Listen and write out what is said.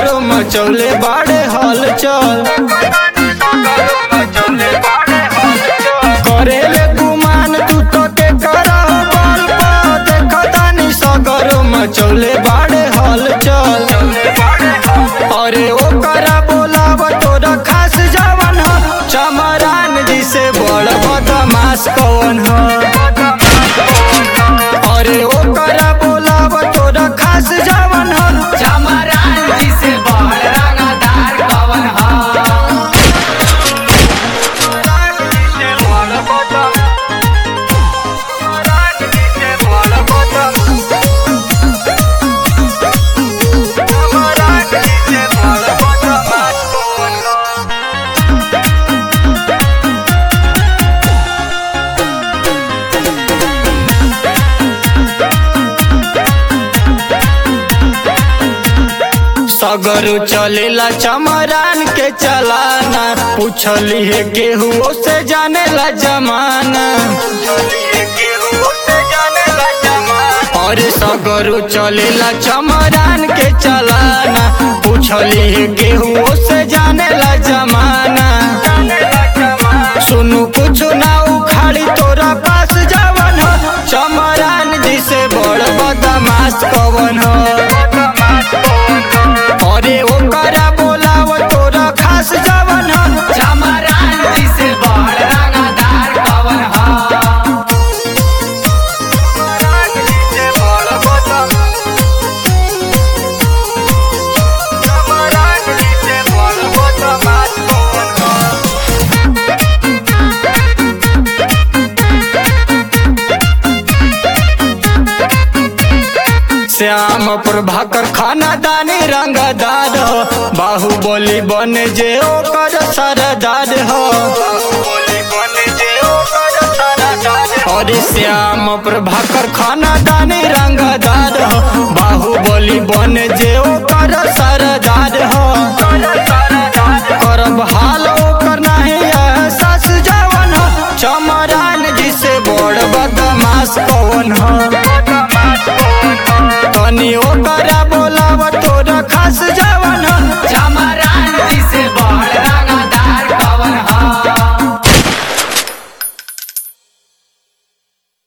मचौले बाड़े हलचल करेले गुमान तू तो के करा बल देखतानी सगर मचौले बाड़े हलचल अरे ओकरा बोलाव तोरा खास जवन ह चमरान जी से बड़ बदमाश कवन ह अरे ओकरा बोलाव तोरा खास जवन ह चमरान जी से बड़ रंगदार कवन ह सगरो चलेला चमरान के चलाना पूछली है केहू से जानेला जमाना अरे सगरो चलेला चमरान के चलाना पूछली है केहू से जानेला जमाना सुनु कुछ ना उखाड़ी तोरा पास जवन हो चमरान जी से बड़ बदमाश कवन हो अरे ओकरा बोलाव तोरा खास जवन हो चमरान जी से बड़ रंगदार कवन ह श्याम प्रभाकर खाना दानी रंगदार हो बाहुबली बन जे ओकर सरदार हो अरे श्याम प्रभाकर खाना दानी रंगदार हो बाहुबली बन जे ओकर सरदार